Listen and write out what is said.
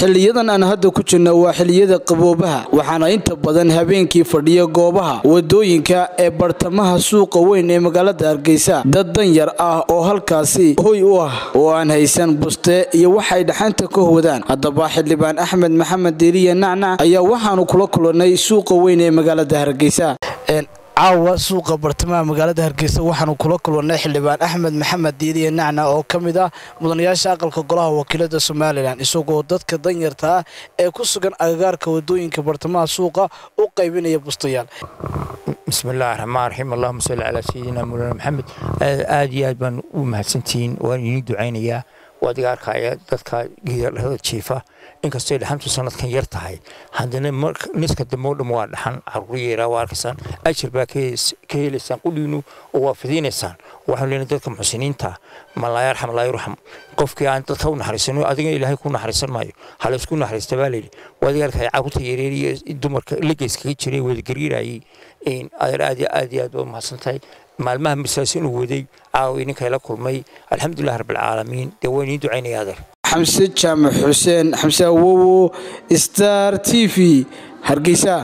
xiliyadan aan hadda ku jirno waa xiliyada qaboobaha waxaana inta badan habeenkii fadhiya goobaha wadooyinka ee bartamaha suuqa weyn ee magaalada hargeysa dad danyar ah oo halkaasi hoy u ah oo aan haysan buste iyo waxay dhaxanta ka hodaan haddaba xildhibaan axmed maxamed diiriye nacnac ayaa waxaanu kula kulannay suuqa weyn ee magaalada hargeysa caawa suuqa bartamaha magaalada hargeysa waxaanu kula kulannay xildhibaan axmed maxamed diiriye nacnac oo ka mid ah mudanayaasha aqalka golaha wakiilada somalilan isagoo dadka danyarta ah ee ku sugan agagaarka wadooyinka bartamaha suuqa u qaybinaya bustayaal bismillahi raxmaan raxiim allahuma salli calaa sayidina mawlana maxamed aad iyo aad baan u mahadsantihiin waan idiin ducaynayaa waad iga arkaya dadka geedalada jiifa inkastay dhaxantu sanadkan yar tahay haddana niska dambe o dham waa dhaxan caruur yeeraa waa arkaysaan ajir baa ka helaysaan qudhiinu oo waa fidinaysaan waxaan leenahay dadka muxsiniinta ma laa yarxam laa yurxam qofkii aan dadka u naxariisano adiga ilaahay ku naxariisan maayo ha la isku naxariista baa layidhi waad iga arkaya caruurta yareer iyo dumarka legeyskaga jiray wada gariirayay adeer aad iyo aad iyo aad baa umahadsan tahay maalmaha masaasin uu waday caawa ininka la kulmay alxamdulilah rabbilcaalamiin dee waa idiin ducaynaya adeer xamse jaamac xuseen xamse awowo star t v hargeysa